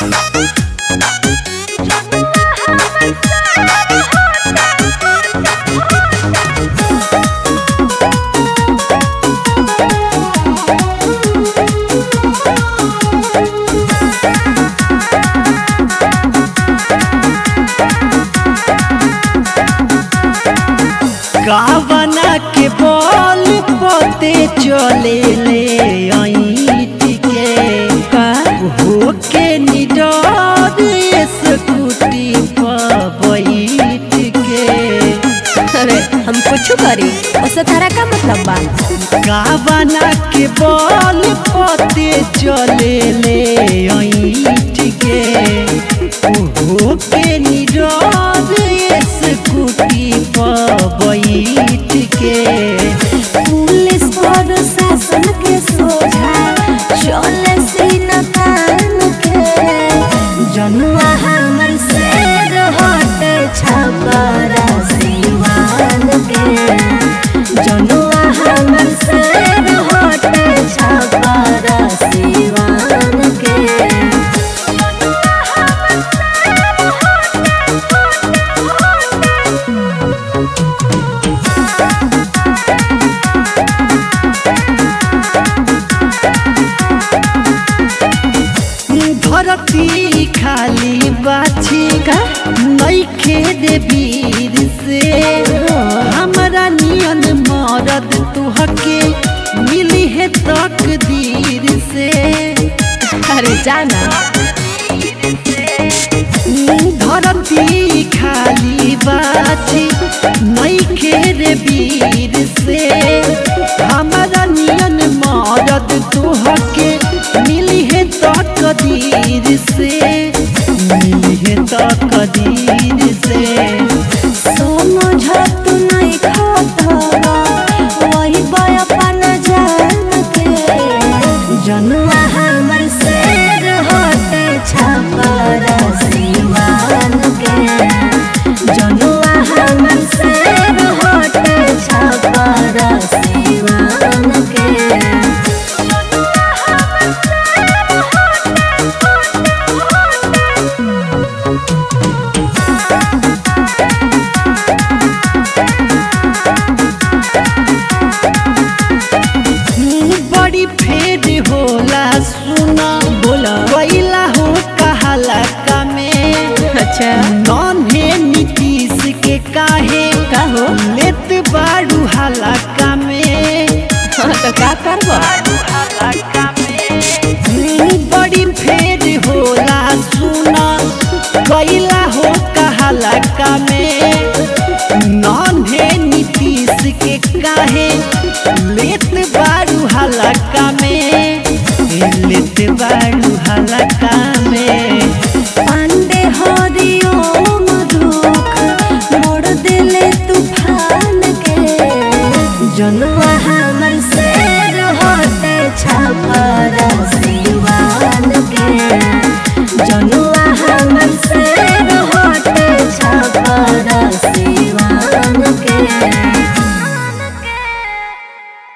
कावना के बल पते चले ले ऐट के का हो के निडर स्कूटी पर बैठ के अरे हम कुछ करी उससे तारा का मतलब बा कावना के बल पते चले ले ऐट के हो के निडर स्कूटी पर बैठ के पुलिस और शासन के सोझा चले सीन तान के जनुआ हमर शेर हटे छपरा सिवान के जनुआ हमर शेर हटे छपरा सिवान के धरती खाली बाछी का नइखे दे वीर से हमरा नियन मरद तुहके मिली है तकदीर से अरे जाना धरती खाली बाछी नइखे दे वीर से हमरा नियन मरद तुहके मिली है तकदीर से मिली है तकदीर से समझत नहीं खतरा वही बयपन जान के जनुआ हमर शेर होते छपरा सिवान के जनुआ हमर शेर होते छपरा सिवान के बड़ी फेर होला सुना बोला कैला हो कहाला का में अच्छा नन्हे नीतीश के काहे का हो लेत बाड़ू हलाका में हाँ, तो का करबा हलाका में बड़ी फेर होला सुना कैला हो कहाला में नन्हे नीतीश के काहे लेत बाड़ू हलाका में लेत बाड़ू